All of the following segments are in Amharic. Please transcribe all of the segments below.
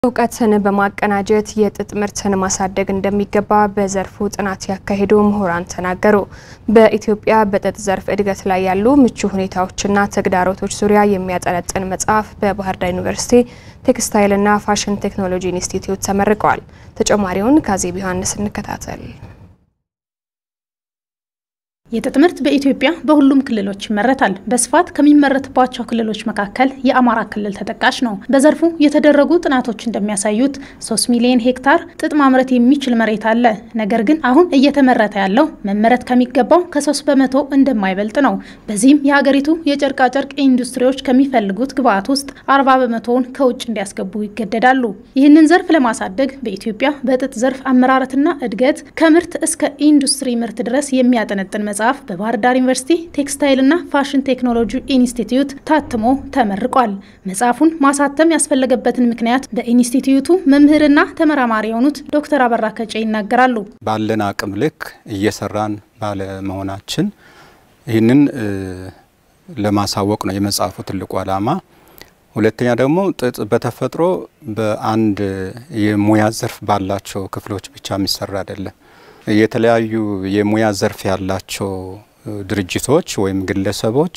እውቀትን በማቀናጀት የጥጥ ምርትን ማሳደግ እንደሚገባ በዘርፉ ጥናት ያካሄዱ ምሁራን ተናገሩ። በኢትዮጵያ በጥጥ ዘርፍ እድገት ላይ ያሉ ምቹ ሁኔታዎችና ተግዳሮቶች ዙሪያ የሚያጠነጥን መጽሐፍ በባህር ዳር ዩኒቨርሲቲ ቴክስታይልና ፋሽን ቴክኖሎጂ ኢንስቲትዩት ተመርቀዋል። ተጨማሪውን ካዜብ ዮሐንስ እንከታተል። የጥጥ ምርት በኢትዮጵያ በሁሉም ክልሎች ይመረታል። በስፋት ከሚመረትባቸው ክልሎች መካከል የአማራ ክልል ተጠቃሽ ነው። በዘርፉ የተደረጉ ጥናቶች እንደሚያሳዩት 3 ሚሊዮን ሄክታር ጥጥ ማምረት የሚችል መሬት አለ። ነገር ግን አሁን እየተመረተ ያለው መመረት ከሚገባው ከ3 በመቶ እንደማይበልጥ ነው። በዚህም የሀገሪቱ የጨርቃጨርቅ ኢንዱስትሪዎች ከሚፈልጉት ግብዓት ውስጥ 40 በመቶውን ከውጭ እንዲያስገቡ ይገደዳሉ። ይህንን ዘርፍ ለማሳደግ በኢትዮጵያ በጥጥ ዘርፍ አመራረትና እድገት ከምርት እስከ ኢንዱስትሪ ምርት ድረስ የሚያጠነጥን መጽሐፍ በባህር ዳር ዩኒቨርሲቲ ቴክስታይልና ፋሽን ቴክኖሎጂ ኢንስቲትዩት ታትሞ ተመርቋል። መጽሐፉን ማሳተም ያስፈለገበትን ምክንያት በኢንስቲትዩቱ መምህርና ተመራማሪ የሆኑት ዶክተር አበራ ከጬ ይናገራሉ። ባለን አቅም ልክ እየሰራን ባለመሆናችን ይህንን ለማሳወቅ ነው የመጽሐፉ ትልቁ ዓላማ። ሁለተኛ ደግሞ ጥጥ በተፈጥሮ በአንድ የሙያ ዘርፍ ባላቸው ክፍሎች ብቻ የሚሰራ አይደለም። የተለያዩ የሙያ ዘርፍ ያላቸው ድርጅቶች ወይም ግለሰቦች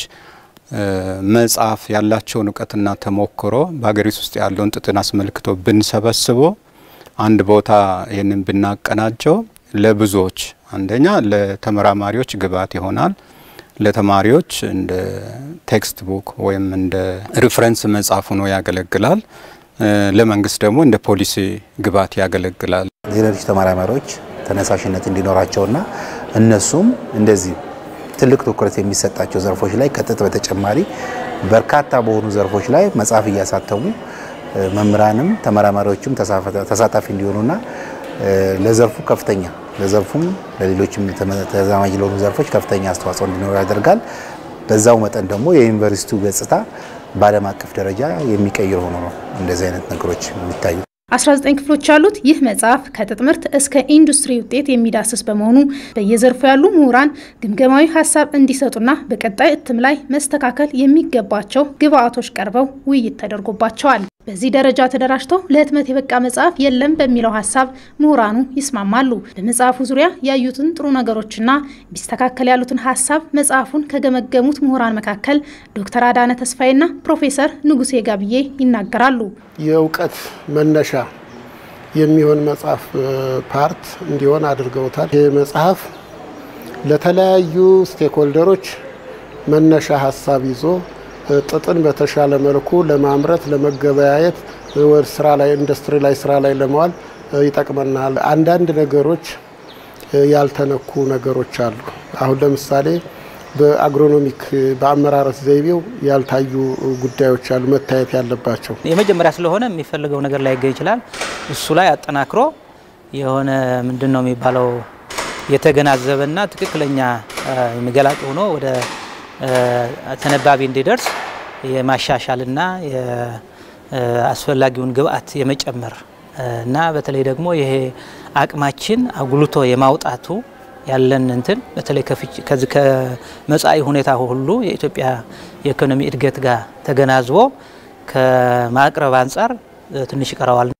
መጽሐፍ ያላቸውን እውቀትና ተሞክሮ በሀገሪቱ ውስጥ ያለውን ጥጥን አስመልክቶ ብንሰበስቦ አንድ ቦታ ይህንን ብናቀናጀው ለብዙዎች አንደኛ ለተመራማሪዎች ግብዓት ይሆናል። ለተማሪዎች እንደ ቴክስት ቡክ ወይም እንደ ሪፍረንስ መጽሐፍ ሆኖ ያገለግላል። ለመንግስት ደግሞ እንደ ፖሊሲ ግብዓት ያገለግላል። ሌሎች ተመራማሪዎች ተነሳሽነት እንዲኖራቸውና እነሱም እንደዚህ ትልቅ ትኩረት የሚሰጣቸው ዘርፎች ላይ ከጥጥ በተጨማሪ በርካታ በሆኑ ዘርፎች ላይ መጽሐፍ እያሳተሙ መምህራንም ተመራማሪዎችም ተሳታፊ እንዲሆኑና ለዘርፉ ከፍተኛ ለዘርፉም ለሌሎችም ተዛማጅ ለሆኑ ዘርፎች ከፍተኛ አስተዋጽኦ እንዲኖሩ ያደርጋል። በዛው መጠን ደግሞ የዩኒቨርሲቲው ገጽታ በዓለም አቀፍ ደረጃ የሚቀይር ሆኖ ነው እንደዚህ አይነት ነገሮች የሚታዩ። 19 ክፍሎች ያሉት ይህ መጽሐፍ ከጥጥ ምርት እስከ ኢንዱስትሪ ውጤት የሚዳስስ በመሆኑ በየዘርፉ ያሉ ምሁራን ግምገማዊ ሀሳብ እንዲሰጡና በቀጣይ እትም ላይ መስተካከል የሚገባቸው ግብዓቶች ቀርበው ውይይት ተደርጎባቸዋል። በዚህ ደረጃ ተደራጅቶ ለህትመት የበቃ መጽሐፍ የለም በሚለው ሀሳብ ምሁራኑ ይስማማሉ። በመጽሐፉ ዙሪያ ያዩትን ጥሩ ነገሮችና ቢስተካከል ያሉትን ሀሳብ መጽሐፉን ከገመገሙት ምሁራን መካከል ዶክተር አዳነ ተስፋዬና ፕሮፌሰር ንጉሴ ጋብዬ ይናገራሉ። የእውቀት መነሻ የሚሆን መጽሐፍ ፓርት እንዲሆን አድርገውታል። ይህ መጽሐፍ ለተለያዩ ስቴክሆልደሮች መነሻ ሀሳብ ይዞ ጥጥን በተሻለ መልኩ ለማምረት ለመገበያየት፣ ወደ ስራ ላይ ኢንዱስትሪ ላይ ስራ ላይ ለመዋል ይጠቅመናል። አንዳንድ ነገሮች ያልተነኩ ነገሮች አሉ። አሁን ለምሳሌ በአግሮኖሚክ በአመራረት ዘይቤው ያልታዩ ጉዳዮች አሉ መታየት ያለባቸው። የመጀመሪያ ስለሆነ የሚፈልገው ነገር ላይ ይገኝ ይችላል። እሱ ላይ አጠናክሮ የሆነ ምንድን ነው የሚባለው የተገናዘበና ትክክለኛ የሚገላጭ ሆኖ ወደ ተነባቢ እንዲደርስ የማሻሻልና አስፈላጊውን ግብዓት የመጨመር እና በተለይ ደግሞ ይሄ አቅማችን አጉልቶ የማውጣቱ ያለን እንትን በተለይ ከዚህ ከመጻኢ ሁኔታ ሁሉ የኢትዮጵያ የኢኮኖሚ እድገት ጋር ተገናዝቦ ከማቅረብ አንጻር ትንሽ ይቀረዋል።